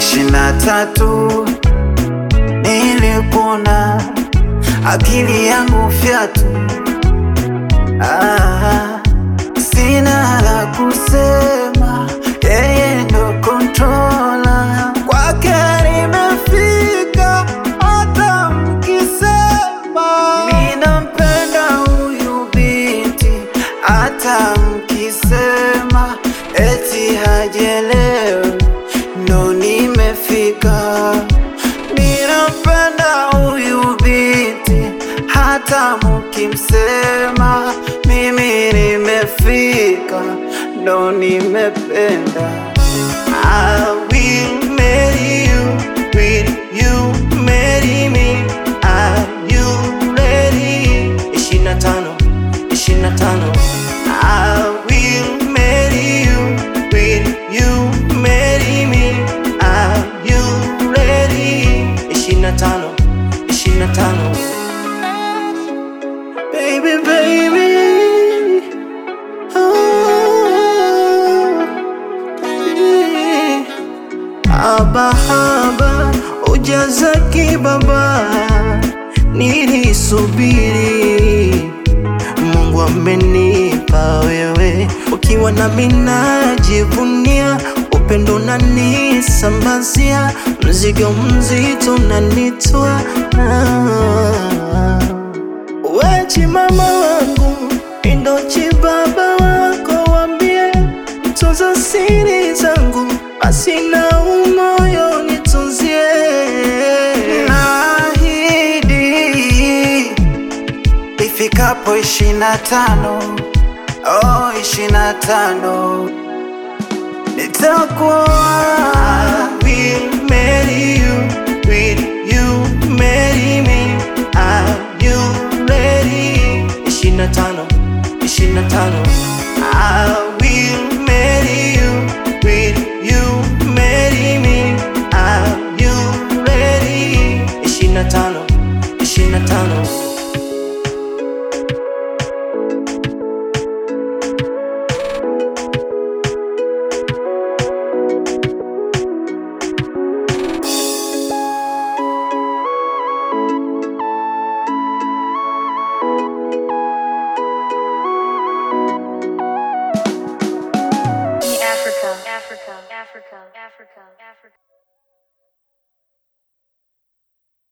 ishirini na tatu nilipona akili yangu fyatu, ah, sina la kusema, yeye ndo kontrola, kwake nimefika, hata mkisema minampenda huyu binti, hata mkisema eti hajelewi, ndo nimefika Ninampenda huyu binti, hata mukimsema mimi nimefika, ndo nimependa. I will marry you, will you marry me? Are you ready? ishirini na tano ishirini na tano I will marry you, will you marry me? Are you ready? ishirini na tano ishirini na tano Baby, baby. Haba haba ujaza kibaba, nilisubiri. Mungu amenipa wewe, ukiwa nami najivunia, upendo unanisambazia, mzigo mzito unanitwa Wechi mama wangu indochi baba wako, wambie tunza siri zangu, basi na umoyo nitunzie. Naahidi ifikapo ishirini na tano oh, ishirini na tano nitakuwa will marry you, will you marry me? Are you ready? ishirini na tano ishirini na tano I will marry you, will you marry me? Are you ready? ishirini na tano ishirini na tano Africa, Africa, Africa, Africa, Africa.